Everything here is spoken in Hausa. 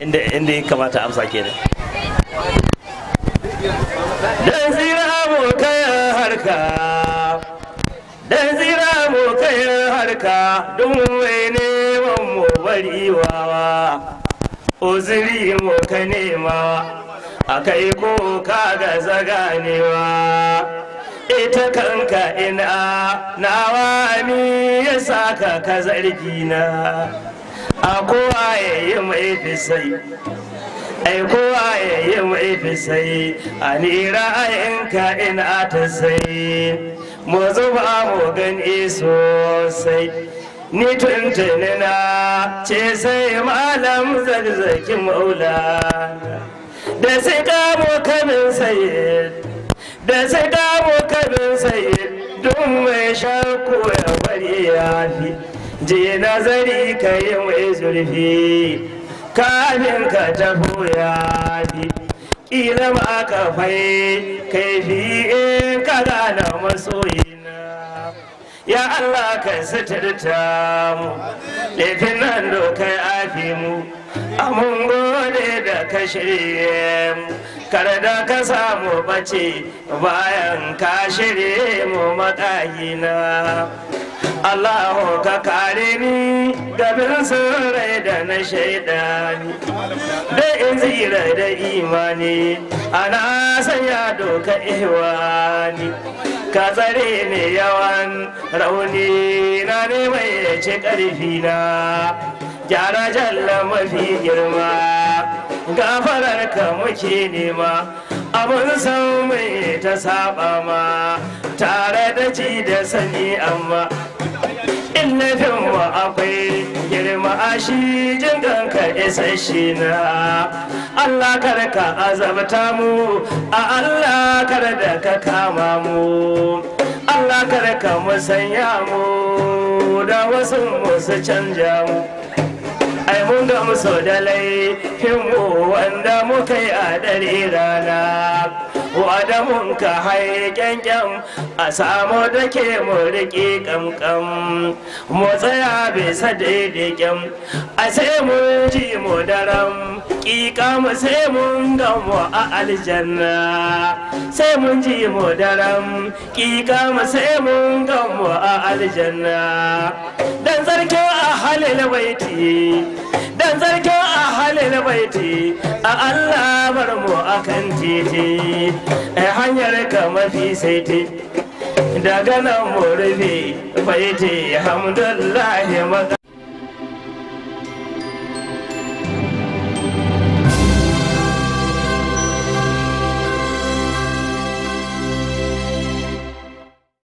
inda inda ya kamata amsa kenan dan zira mu kai harka dan zira mu kai harka duk mai neman mu bari wawa uzuri mu ka nema akai ko ka ga zaganewa ita kanka ina nawa mi ya saka ka zargi na a kowa ya yi mai fisai ai kowa ya yi mai fisai a ni ra'ayinka ina ta sai mu zuba mu gani sosai ni tuntuni na ce sai malam zarzaki maula da sai kamo kamin sayid da sai kamo kamin sayid don mai shakku ya bari ya fi je nazari ka yi mai zurfi kafin ka tafi ya fi ƙila ma ka fai kaifi in ka gana masoyina ya Allah ka suturta mu laifin nan dokai afi mu amun gode da ka shirye mu kar da ka samu bace bayan ka shirye mu makayina Allahu ka kare ni gabin rai da na shaidani da in zira da imani ana sanya doka ihwani ka tsare ne yawan rauni na ne mai ce ƙarfi na gyara jalla mafi girma gafarar ka muke nema abin san mai ta saba ma tare da ci da sani amma in nufin wa akwai girma a shi jin kanka isasshe na Allah kar ka azabta mu a Allah kar da ka kama mu Allah kar ka musanya mu da wasu musu canja mu ai mun ga musu da laifin mu wanda muka yi a dare rana wada mun ka hai kyankyan a samu da ke mu riƙe kamkam mu tsaya bisa daidai kyam a sai mun ji mu daram ƙiƙa mu sai mun gamu a aljanna sai mun ji mu daram ƙiƙa mu sai mun gamu a aljanna dan zarkin a halin baiti dan zarkin a halin baiti a Allah bar mu akan titi a hanyar ka mafi saiti daga nan mu rufe baiti hamdullahi maka